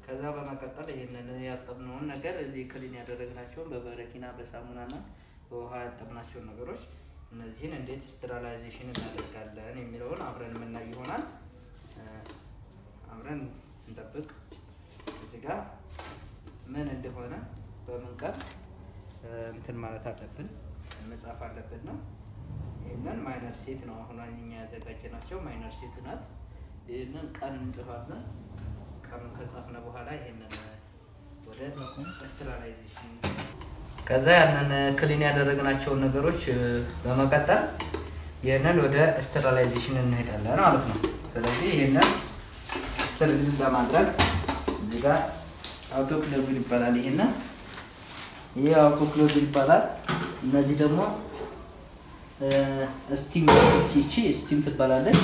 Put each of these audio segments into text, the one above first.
ከዛ በመቀጠል ይህንን ያጠብነውን ነገር እዚህ ክሊን ያደረግናቸውን በበረኪና በሳሙናና በውሃ ያጠብናቸውን ነገሮች እነዚህን እንዴት ስትራላይዜሽን እናደርጋለን የሚለውን አብረን የምናይ ይሆናል። አብረን እንጠብቅ። እዚህ ጋር ምን እንደሆነ በምን ቀን እንትን ማለት አለብን መጻፍ አለብን ነው። ይህንን ማይነር ሴት ነው አሁን እኛ ያዘጋጀናቸው ማይነር ሴት ናት። ይህንን ቀን እንጽፋለን። ቀኑን ከጻፍነ በኋላ ይህንን ወደ ስትራላይዜሽን ከዛ ያንን ክሊን ያደረግናቸውን ነገሮች በመቀጠል ይህንን ወደ ስተራላይዜሽን እንሄዳለን ማለት ነው። ስለዚህ ይህንን ስተሪል ለማድረግ እዚህ ጋር አውቶክሎቪል ይባላል። ይሄንን ይህ አውቶክሎቪል ይባላል። እነዚህ ደግሞ ስቲም ቺ ስቲም ትባላለች።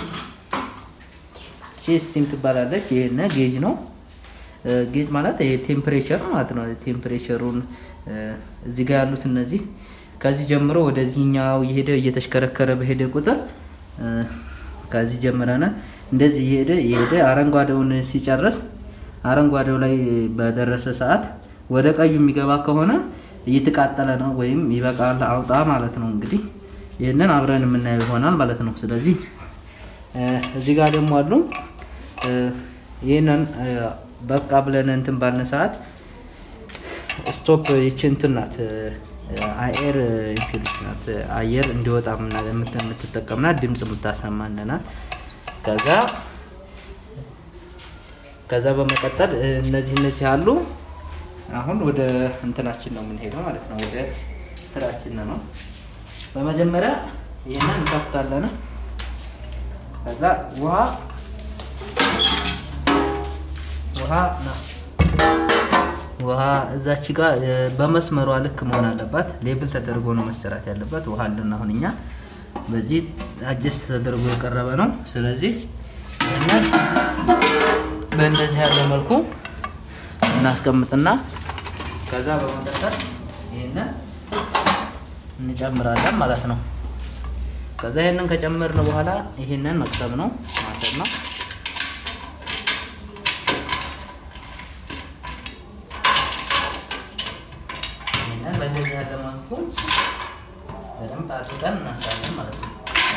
ቺ ስቲም ትባላለች። ይሄን ጌጅ ነው። ጌጅ ማለት ይሄ ቴምፕሬቸር ማለት ነው። ቴምፕሬቸሩን እዚህ ጋር ያሉት እነዚህ ከዚህ ጀምሮ ወደዚህኛው እየሄደ እየተሽከረከረ በሄደ ቁጥር ከዚህ ጀምረን እንደዚህ እየሄደ እየሄደ አረንጓዴውን ሲጨርስ አረንጓዴው ላይ በደረሰ ሰዓት ወደ ቀዩ የሚገባ ከሆነ እየተቃጠለ ነው ወይም ይበቃል አውጣ ማለት ነው። እንግዲህ ይህንን አብረን የምናየው ይሆናል ማለት ነው። ስለዚህ እዚህ ጋር ደግሞ አሉ ይህንን በቃ ብለን እንትን ባልን ሰዓት ስቶፕ ይቺ እንትን ናት አየር ኢንፊልስ ናት። አየር እንዲወጣ የምትጠቀምናት ድምፅ የምታሰማን ናት። ከዛ ከዛ በመቀጠል እነዚህ እነዚህ አሉ። አሁን ወደ እንትናችን ነው የምንሄደው ማለት ነው። ወደ ስራችን ነው። በመጀመሪያ ይህንን እንከፍታለን። ከዛ ውሃ ውሃ ነው ውሃ እዛች ጋር በመስመሯ ልክ መሆን አለባት። ሌብል ተደርጎ ነው መሰራት ያለበት። ውሃ አለን አሁን እኛ በዚህ አጀስት ተደርጎ የቀረበ ነው። ስለዚህ ይህንን በእንደዚህ ያለ መልኩ እናስቀምጥና ከዛ በመቀጠል ይህንን እንጨምራለን ማለት ነው። ከዛ ይህንን ከጨመርን በኋላ ይህንን መቅሰም ነው ማሰብ ነው። ይህንን በእንደዚህ ያለ መልኩ በደንብ አድርገን እናሳለን ማለት ነው።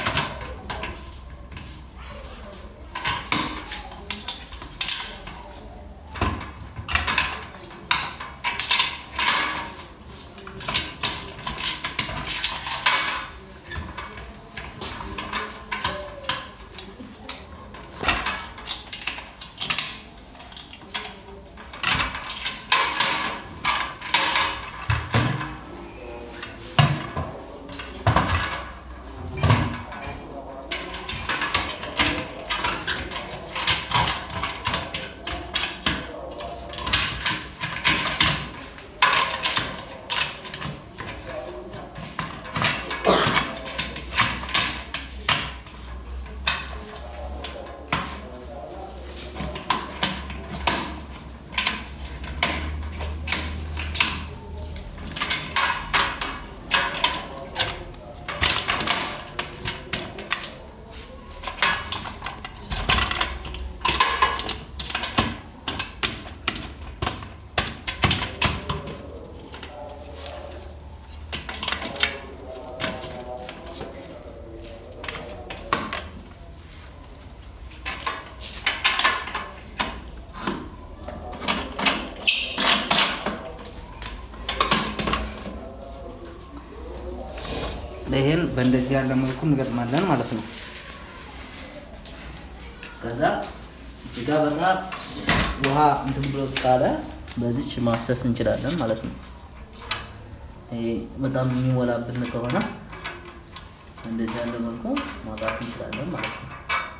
ይሄን በእንደዚህ ያለ መልኩ እንገጥማለን ማለት ነው። ከዛ እዚህ ጋር በጣም ውሃ እንትን ብሎ ካለ በዚች ማፍሰስ እንችላለን ማለት ነው። ይሄ በጣም የሚሞላብን ከሆነ እንደዚህ ያለ መልኩ ማውጣት እንችላለን ማለት ነው።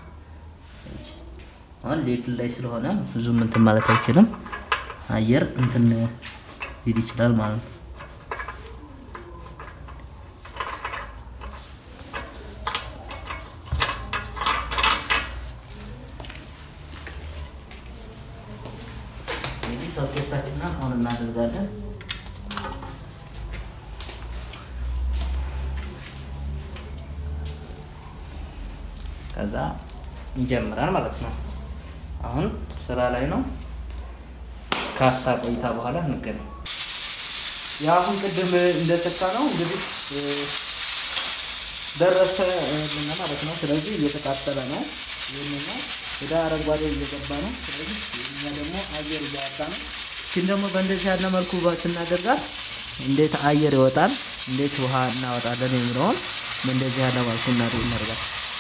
አሁን ሌፍል ላይ ስለሆነ ብዙም እንትን ማለት አይችልም። አየር እንትን ሊል ይችላል ማለት ነው። እንግዲህ ሶኬታችንን አሁን እናደርጋለን። ከዛ እንጀምራል ማለት ነው። አሁን ስራ ላይ ነው። ካፍታ ቆይታ በኋላ እንገናኝ። የአሁን ቅድም እንደተካ ነው እንግዲህ ደረሰ ልና ማለት ነው። ስለዚህ እየተቃጠለ ነው። ይህንና ወደ አረንጓዴ እየገባ ነው። ስለዚህ እኛ ደግሞ አየር እያወጣ ነው። ግን ደግሞ በእንደዚህ ያለ መልኩ ስናደርጋት እንዴት አየር ይወጣል፣ እንዴት ውሃ እናወጣለን የሚለውን በእንደዚህ ያለ መልኩ እናደርጋል።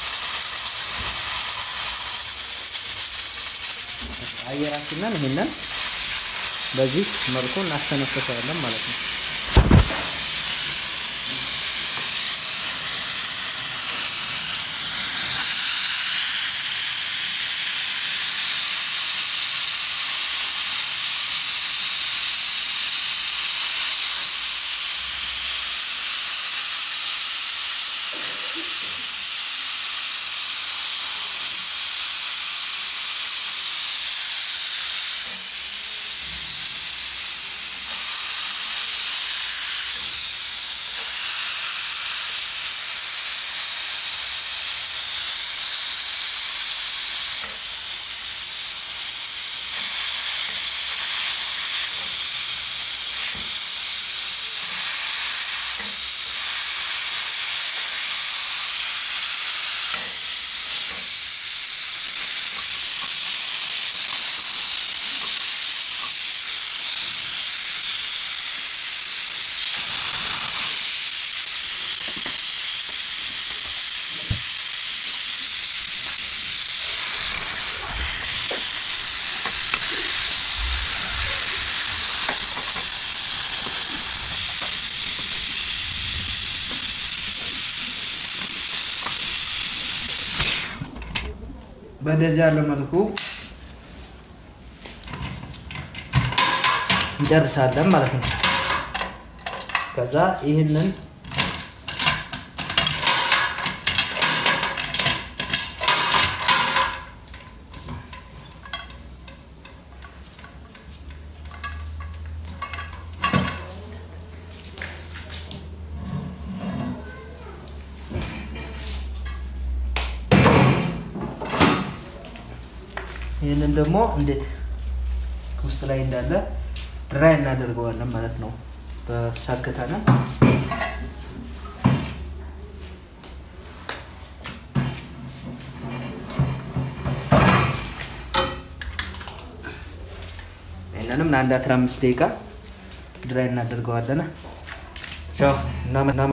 አየራችንን ይህንን በዚህ መልኩ እናስተነፍሰዋለን ማለት ነው። በእንደዚህ ያለ መልኩ እንጨርሳለን ማለት ነው። ከዛ ይህንን ይህንን ደግሞ እንዴት ውስጥ ላይ እንዳለ ድራይ እናደርገዋለን ማለት ነው። በሳክተነ ይህንንም ለአንድ አስራ አምስት ደቂቃ ድራይ እናደርገዋለን። ቻው።